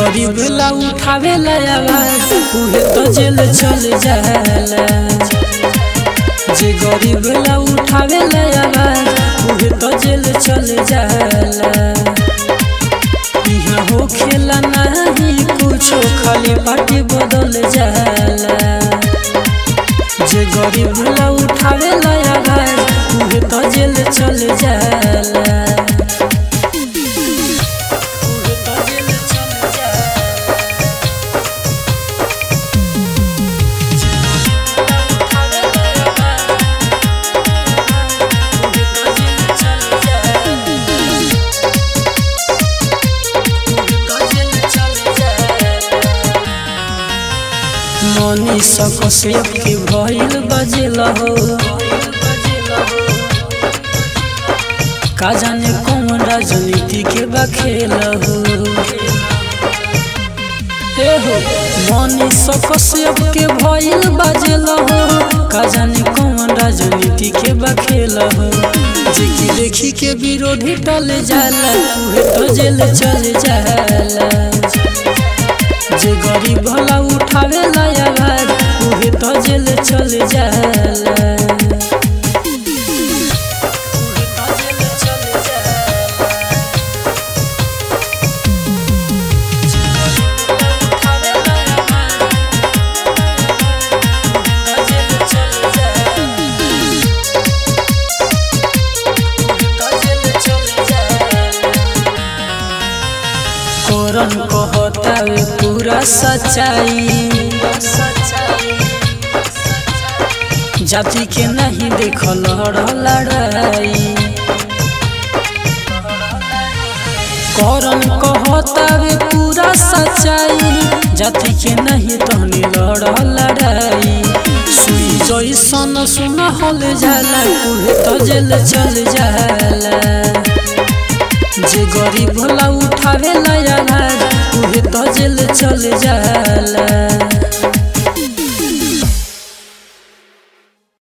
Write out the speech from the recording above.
गरीब ला उठावे ला आवाज उहे तो जेल चल जाला जे गरीब ला उठावे ला आवाज उहे तो जेल चल जाला यहाँ हो खेला नहीं कुछो खाली पार्टी बदल जाला जे गरीब ला उठावे ला आवाज उहे तो जेल चल जाला उहे तो जेल चल जाला मनी सकसेप के भइल बजेला हो का जाने कौन राजनीति के बखेल हो हे हो मनी सकसेप के भइल बजेला हो का जाने कौन राजनीति के बखेल हो जेकी देखी के विरोधी टल जाला उहे तो जेल चल जाला जे गरीब भला उठावे ला आवाज उहे तो जेल चल जाला उहे तो जेल चल जाला। जे गरीब भला उठावे ला आवाज, उहे तो जेल चल जाला। उहे तो जेल चल जाला। करन कहतावे पूरा सच्चाई जाति के नहीं देखल लड़ाई करन कहतावे पूरा सच्चाई जाति के नहीं तहनी लड़ लड़ाई सुई जैसन सुन हल जाला उहे तो जेल चल जाला जे गरीब भला उठावे ला आवाज उहे तो जेल चल जाला